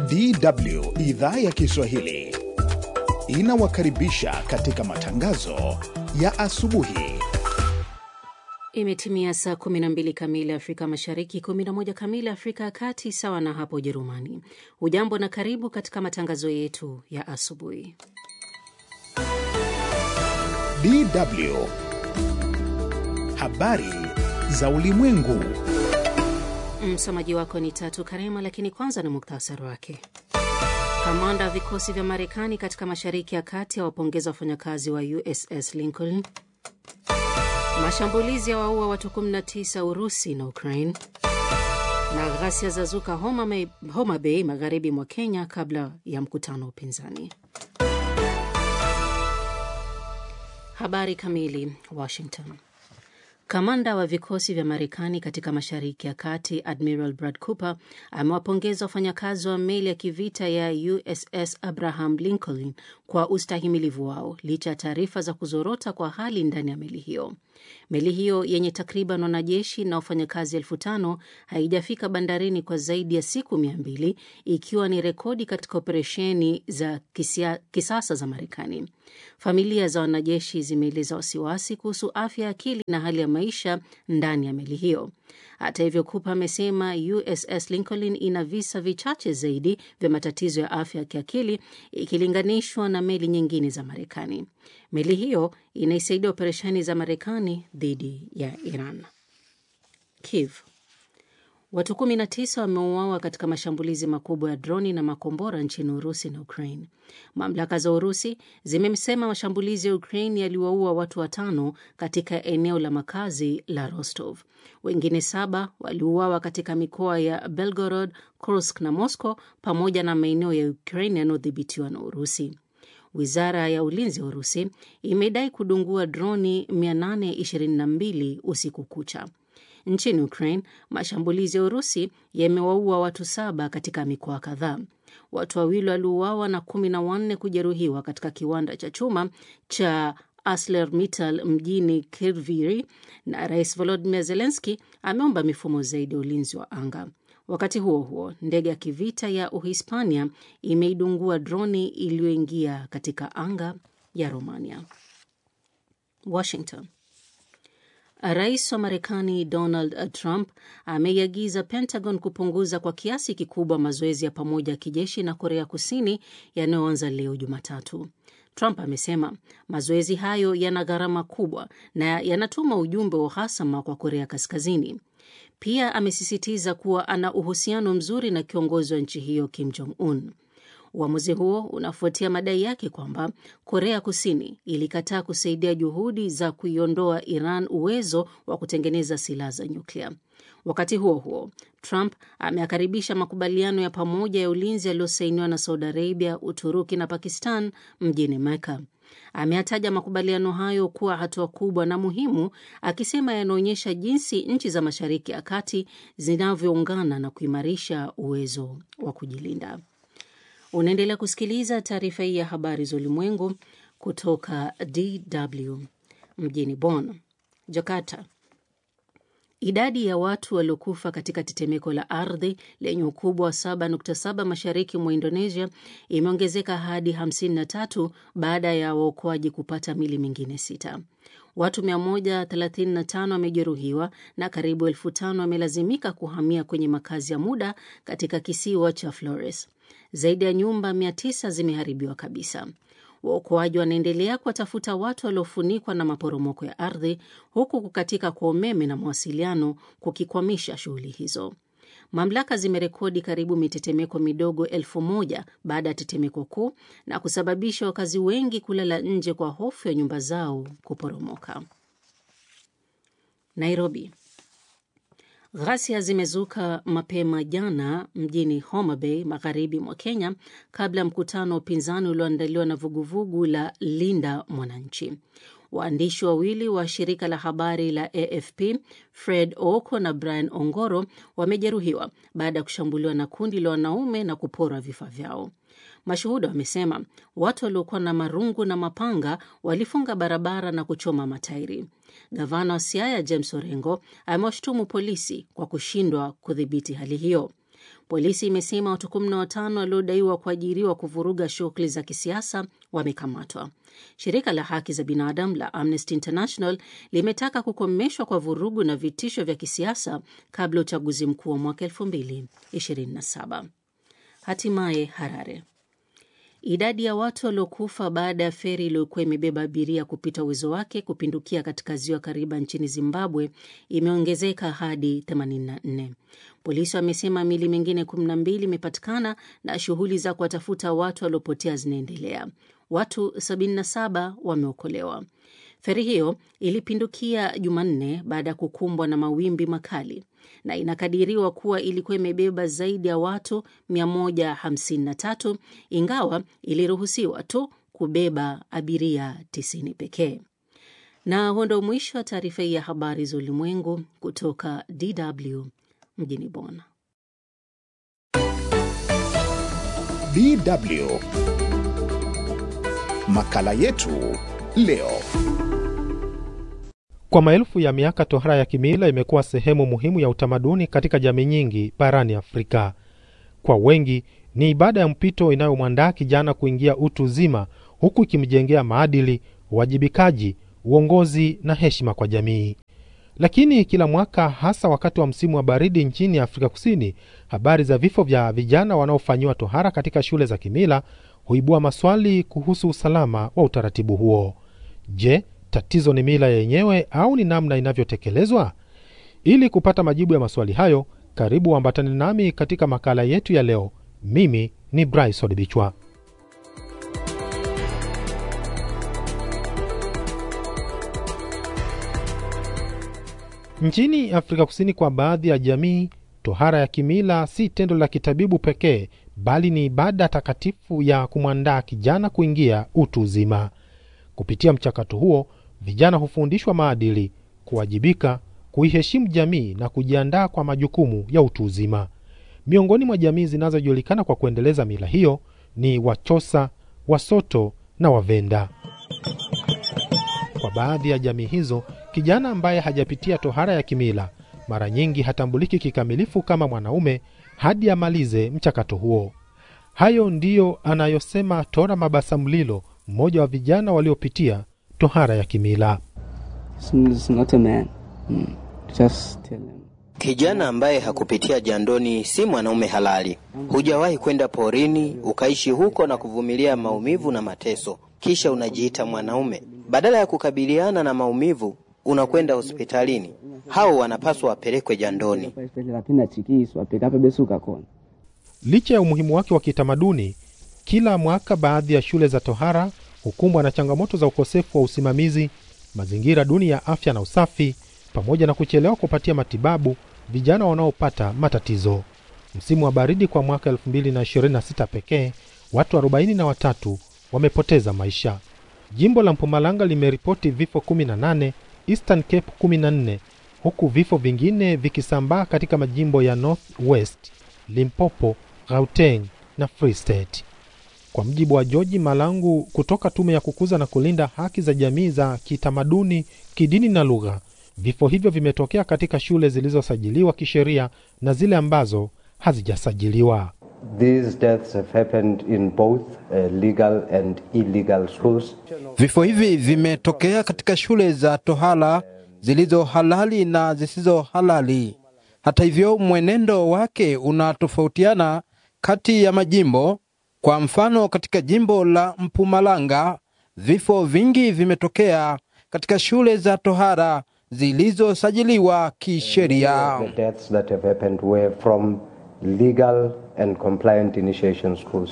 DW idhaa ya Kiswahili inawakaribisha katika matangazo ya asubuhi. Imetimia saa 12 kamili Afrika Mashariki, 11 kamili Afrika ya Kati, sawa na hapo Ujerumani. Hujambo na karibu katika matangazo yetu ya asubuhi. DW habari za ulimwengu. Msomaji wako ni Tatu Karema, lakini kwanza ni muktasari wake. Kamanda wa vikosi vya Marekani katika Mashariki ya Kati awapongeza wafanyakazi wa USS Lincoln. Mashambulizi ya waua watu 19 Urusi na Ukraine, na ghasia za zuka Homa, Homa Bay magharibi mwa Kenya kabla ya mkutano wa upinzani. Habari kamili. Washington. Kamanda wa vikosi vya Marekani katika Mashariki ya Kati Admiral Brad Cooper amewapongeza wafanyakazi wa meli ya kivita ya USS Abraham Lincoln kwa ustahimilivu wao licha ya taarifa za kuzorota kwa hali ndani ya meli hiyo. Meli hiyo yenye takriban wanajeshi na wafanyakazi elfu tano haijafika bandarini kwa zaidi ya siku mia mbili ikiwa ni rekodi katika operesheni za kisia, kisasa za Marekani. Familia za wanajeshi zimeeleza wasiwasi kuhusu afya ya akili na hali ya maisha ndani ya meli hiyo. Hata hivyo, Cooper amesema USS Lincoln ina visa vichache zaidi vya matatizo ya afya ya kiakili ikilinganishwa na meli nyingine za Marekani. Meli hiyo inaisaidia operesheni za Marekani dhidi ya Iran. Kiev. Watu 19 wameuawa katika mashambulizi makubwa ya droni na makombora nchini Urusi na Ukraine. Mamlaka za Urusi zimesema mashambulizi ya Ukraine yaliwaua watu watano katika eneo la makazi la Rostov. Wengine saba waliuawa katika mikoa ya Belgorod, Kursk na Moscow pamoja na maeneo ya Ukraine yanayodhibitiwa na Urusi. Wizara ya ulinzi wa Urusi imedai kudungua droni 822 usiku kucha. Nchini Ukraine, mashambulizi ya Urusi yamewaua watu saba katika mikoa kadhaa. Watu wawili waliuawa na kumi na wanne kujeruhiwa katika kiwanda cha chuma cha ArcelorMittal mjini Kryvyi, na Rais Volodymyr Zelensky ameomba mifumo zaidi ya ulinzi wa anga. Wakati huo huo, ndege ya kivita ya Uhispania imeidungua droni iliyoingia katika anga ya Romania. Washington. Rais wa Marekani Donald Trump ameiagiza Pentagon kupunguza kwa kiasi kikubwa mazoezi ya pamoja ya kijeshi na Korea Kusini yanayoanza leo Jumatatu. Trump amesema mazoezi hayo yana gharama kubwa na yanatuma ujumbe wa uhasama kwa Korea Kaskazini. Pia amesisitiza kuwa ana uhusiano mzuri na kiongozi wa nchi hiyo Kim Jong Un. Uamuzi huo unafuatia madai yake kwamba Korea Kusini ilikataa kusaidia juhudi za kuiondoa Iran uwezo wa kutengeneza silaha za nyuklia. Wakati huo huo, Trump ameakaribisha makubaliano ya pamoja ya ulinzi yaliyosainiwa na Saudi Arabia, Uturuki na Pakistan mjini Mecca. Ameyataja makubaliano hayo kuwa hatua kubwa na muhimu, akisema yanaonyesha jinsi nchi za Mashariki ya Kati zinavyoungana na kuimarisha uwezo wa kujilinda. Unaendelea kusikiliza taarifa hii ya habari za ulimwengu kutoka DW mjini Bonn. Jakarta. Idadi ya watu waliokufa katika tetemeko la ardhi lenye ukubwa wa 7.7 mashariki mwa Indonesia imeongezeka hadi 53 baada ya waokoaji kupata mili mingine sita. Watu 135 wamejeruhiwa na karibu elfu tano wamelazimika kuhamia kwenye makazi ya muda katika kisiwa cha Flores. Zaidi ya nyumba 900 zimeharibiwa kabisa. Waokoaji wanaendelea kuwatafuta watu waliofunikwa na maporomoko ya ardhi, huku kukatika kwa umeme na mawasiliano kukikwamisha shughuli hizo. Mamlaka zimerekodi karibu mitetemeko midogo elfu moja baada ya tetemeko kuu na kusababisha wakazi wengi kulala nje kwa hofu ya nyumba zao kuporomoka. Nairobi. Ghasia zimezuka mapema jana mjini Homa Bay, magharibi mwa Kenya, kabla ya mkutano wa upinzani ulioandaliwa na vuguvugu la Linda Mwananchi. Waandishi wawili wa shirika la habari la AFP Fred Oko na Brian Ongoro wamejeruhiwa baada ya kushambuliwa na kundi la wanaume na kuporwa vifaa vyao. Mashuhuda wamesema watu waliokuwa na marungu na mapanga walifunga barabara na kuchoma matairi. Gavana wa Siaya James Orengo amewashutumu polisi kwa kushindwa kudhibiti hali hiyo. Polisi imesema watu 15 waliodaiwa kuajiriwa kuvuruga shughuli za kisiasa wamekamatwa. Shirika la haki za binadamu la Amnesty International limetaka kukomeshwa kwa vurugu na vitisho vya kisiasa kabla ya uchaguzi mkuu wa mwaka 2027. Hatimaye Harare. Idadi ya watu waliokufa baada ya feri iliyokuwa imebeba abiria kupita uwezo wake kupindukia katika ziwa Kariba nchini Zimbabwe imeongezeka hadi 84. Polisi wamesema mili mingine 12 imepatikana na shughuli za kuwatafuta watu waliopotea zinaendelea. Watu 77 wameokolewa. Feri hiyo ilipindukia Jumanne baada ya kukumbwa na mawimbi makali na inakadiriwa kuwa ilikuwa imebeba zaidi ya watu 153 ingawa iliruhusiwa tu kubeba abiria 90 pekee. Na huo ndo mwisho wa taarifa hii ya habari za ulimwengu kutoka DW mjini Bonn. DW makala yetu leo. Kwa maelfu ya miaka tohara ya kimila imekuwa sehemu muhimu ya utamaduni katika jamii nyingi barani Afrika. Kwa wengi ni ibada ya mpito inayomwandaa kijana kuingia utu uzima, huku ikimjengea maadili, uwajibikaji, uongozi na heshima kwa jamii. Lakini kila mwaka, hasa wakati wa msimu wa baridi nchini Afrika Kusini, habari za vifo vya vijana wanaofanyiwa tohara katika shule za kimila huibua maswali kuhusu usalama wa utaratibu huo. Je, tatizo ni mila yenyewe au ni namna inavyotekelezwa? Ili kupata majibu ya maswali hayo, karibu ambatane nami katika makala yetu ya leo. Mimi ni Bryce Odibichwa. Nchini Afrika Kusini, kwa baadhi ya jamii, tohara ya kimila si tendo la kitabibu pekee, bali ni ibada takatifu ya kumwandaa kijana kuingia utu uzima. Kupitia mchakato huo, vijana hufundishwa maadili, kuwajibika, kuiheshimu jamii na kujiandaa kwa majukumu ya utu uzima. Miongoni mwa jamii zinazojulikana kwa kuendeleza mila hiyo ni Wachosa, Wasoto na Wavenda. Kwa baadhi ya jamii hizo, kijana ambaye hajapitia tohara ya kimila mara nyingi hatambuliki kikamilifu kama mwanaume hadi amalize mchakato huo. Hayo ndiyo anayosema Tora Mabasa Mlilo, mmoja wa vijana waliopitia tohara ya kimila. It's not a man. Mm. Just tell him. Kijana ambaye hakupitia jandoni si mwanaume halali. Hujawahi kwenda porini ukaishi huko na kuvumilia maumivu na mateso, kisha unajiita mwanaume. Badala ya kukabiliana na maumivu, unakwenda hospitalini. Hao wanapaswa wapelekwe jandoni. Paisipetela pina chikiswa pekape besuka kona. Licha ya umuhimu wake wa kitamaduni, kila mwaka baadhi ya shule za tohara hukumbwa na changamoto za ukosefu wa usimamizi, mazingira duni ya afya na usafi, pamoja na kuchelewa kupatia matibabu vijana wanaopata matatizo. Msimu wa baridi kwa mwaka 2026 pekee, watu 43 wamepoteza maisha. Jimbo la Mpumalanga limeripoti vifo 18, Eastern Cape 14, huku vifo vingine vikisambaa katika majimbo ya North West, Limpopo, Gauteng na Free State. Kwa mjibu wa George Malangu kutoka Tume ya Kukuza na Kulinda Haki za Jamii za Kitamaduni, Kidini na Lugha, vifo hivyo vimetokea katika shule zilizosajiliwa kisheria na zile ambazo hazijasajiliwa. These deaths have happened in both uh, legal and illegal schools. Vifo hivi vimetokea katika shule za tohara zilizo halali na zisizo halali. Hata hivyo, mwenendo wake unatofautiana kati ya majimbo. Kwa mfano, katika jimbo la Mpumalanga vifo vingi vimetokea katika shule za tohara zilizosajiliwa kisheria. The deaths that have happened were from legal and compliant initiation schools.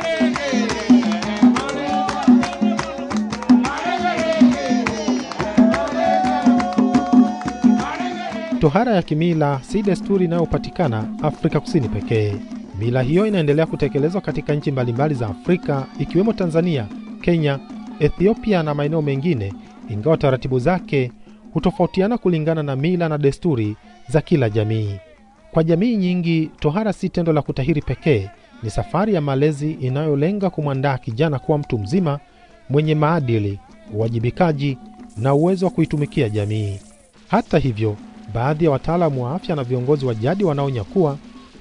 Tohara ya kimila si desturi inayopatikana Afrika Kusini pekee. Mila hiyo inaendelea kutekelezwa katika nchi mbalimbali za Afrika ikiwemo Tanzania, Kenya, Ethiopia na maeneo mengine, ingawa taratibu zake hutofautiana kulingana na mila na desturi za kila jamii. Kwa jamii nyingi, tohara si tendo la kutahiri pekee, ni safari ya malezi inayolenga kumwandaa kijana kuwa mtu mzima mwenye maadili, uwajibikaji na uwezo wa kuitumikia jamii. Hata hivyo, baadhi ya wataalamu wa afya na viongozi wa jadi wanaonya kuwa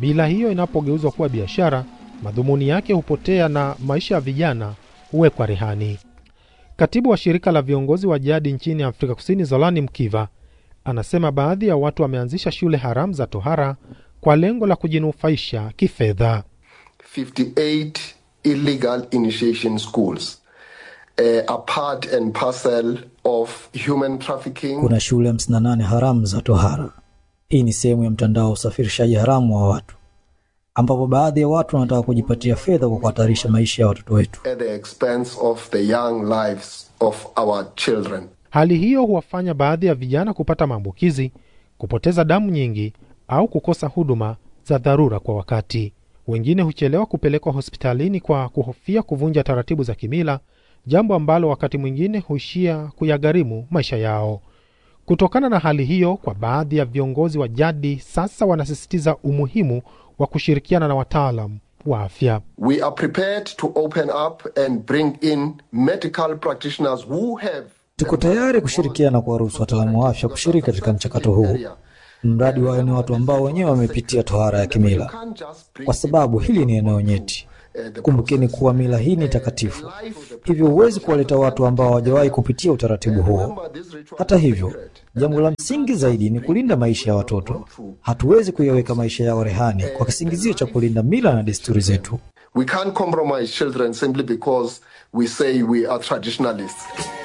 Mila hiyo inapogeuzwa kuwa biashara, madhumuni yake hupotea na maisha ya vijana huwekwa rehani. Katibu wa shirika la viongozi wa jadi nchini Afrika Kusini, Zolani Mkiva, anasema baadhi ya watu wameanzisha shule haramu za tohara kwa lengo la kujinufaisha kifedha. 58 illegal initiation schools, uh, a part and parcel of human trafficking. Kuna shule 58 haramu za tohara. Hii ni sehemu ya mtandao wa usafirishaji haramu wa watu, ambapo baadhi ya watu wanataka kujipatia fedha kwa kuhatarisha maisha ya watoto wetu. at the expense of the young lives of our children. Hali hiyo huwafanya baadhi ya vijana kupata maambukizi, kupoteza damu nyingi au kukosa huduma za dharura kwa wakati. Wengine huchelewa kupelekwa hospitalini kwa kuhofia kuvunja taratibu za kimila, jambo ambalo wakati mwingine huishia kuyagharimu maisha yao. Kutokana na hali hiyo, kwa baadhi ya viongozi wa jadi sasa wanasisitiza umuhimu wa kushirikiana na wataalam wa afya. We are prepared to open up and bring in medical practitioners who have Tuko tayari kushirikiana na kuwaruhusu wataalamu wa afya kushiriki katika mchakato huu, mradi wawe ni watu ambao wenyewe wamepitia tohara ya kimila, kwa sababu hili ni eneo nyeti. Kumbukeni kuwa mila hii ni takatifu, hivyo huwezi kuwaleta watu ambao hawajawahi kupitia utaratibu huo. Hata hivyo, jambo la msingi zaidi ni kulinda maisha ya watoto. Hatuwezi kuyaweka maisha yao rehani kwa kisingizio cha kulinda mila na desturi zetu. We can't compromise children simply because we say we are traditionalists.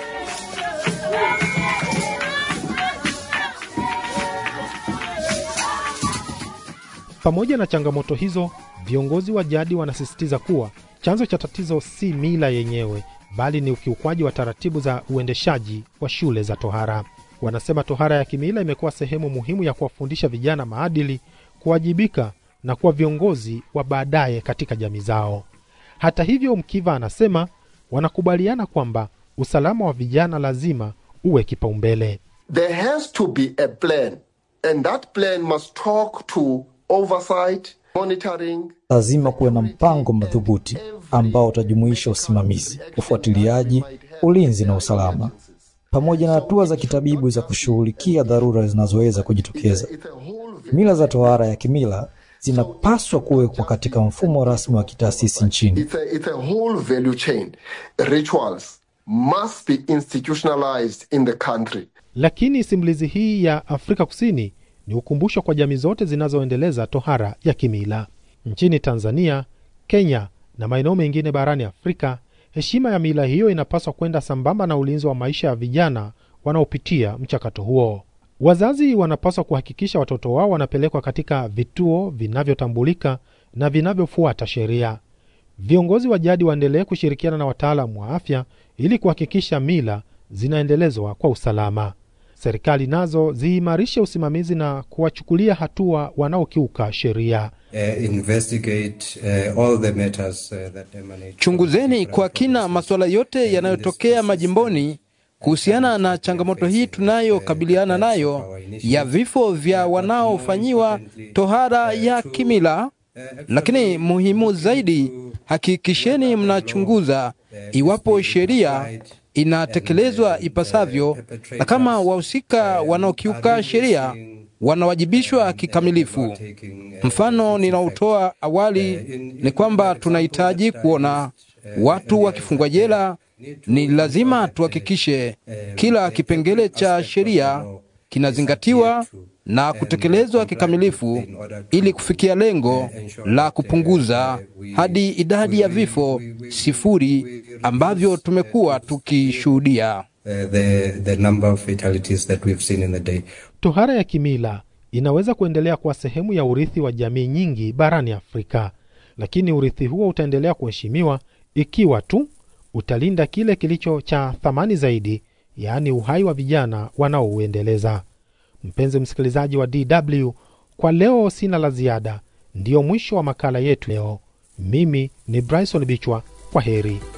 Pamoja na changamoto hizo, viongozi wa jadi wanasisitiza kuwa chanzo cha tatizo si mila yenyewe, bali ni ukiukwaji wa taratibu za uendeshaji wa shule za tohara. Wanasema tohara ya kimila imekuwa sehemu muhimu ya kuwafundisha vijana maadili, kuwajibika na kuwa viongozi wa baadaye katika jamii zao. Hata hivyo, Mkiva anasema wanakubaliana kwamba usalama wa vijana lazima uwe kipaumbele. There has to be a plan, and that plan must talk to oversight, monitoring, Lazima kuwe na mpango madhubuti ambao utajumuisha usimamizi, ufuatiliaji, ulinzi na usalama, pamoja na hatua za kitabibu za kushughulikia dharura zinazoweza kujitokeza. Mila za tohara ya kimila zinapaswa kuwekwa katika mfumo rasmi wa kitaasisi nchini. It's a, it's a whole value chain. Rituals must be institutionalized in the country. Lakini simulizi hii ya Afrika Kusini ni ukumbusho kwa jamii zote zinazoendeleza tohara ya kimila. Nchini Tanzania, Kenya na maeneo mengine barani Afrika, heshima ya mila hiyo inapaswa kwenda sambamba na ulinzi wa maisha ya vijana wanaopitia mchakato huo. Wazazi wanapaswa kuhakikisha watoto wao wanapelekwa katika vituo vinavyotambulika na vinavyofuata sheria. Viongozi wa jadi waendelee kushirikiana na wataalamu wa afya ili kuhakikisha mila zinaendelezwa kwa usalama. Serikali nazo ziimarishe usimamizi na kuwachukulia hatua wanaokiuka sheria. uh, investigate uh, all the matters uh, that emanate. Chunguzeni kwa kina masuala yote yanayotokea majimboni kuhusiana na changamoto hii tunayokabiliana nayo ya vifo vya wanaofanyiwa tohara ya kimila. Lakini muhimu zaidi, hakikisheni mnachunguza iwapo sheria inatekelezwa ipasavyo, na kama wahusika wanaokiuka sheria wanawajibishwa kikamilifu. Mfano ninaotoa awali ni kwamba tunahitaji kuona watu wakifungwa jela. Ni lazima tuhakikishe kila kipengele cha sheria kinazingatiwa na kutekelezwa kikamilifu ili kufikia lengo la kupunguza hadi idadi ya vifo sifuri ambavyo tumekuwa tukishuhudia. Uh, the, the number of fatalities that we've seen in the day. Tohara ya kimila inaweza kuendelea kuwa sehemu ya urithi wa jamii nyingi barani Afrika, lakini urithi huo utaendelea kuheshimiwa ikiwa tu utalinda kile kilicho cha thamani zaidi, yaani uhai wa vijana wanaouendeleza. Mpenzi msikilizaji wa DW, kwa leo sina la ziada. Ndiyo mwisho wa makala yetu leo. Mimi ni Bryson Bichwa, kwa heri.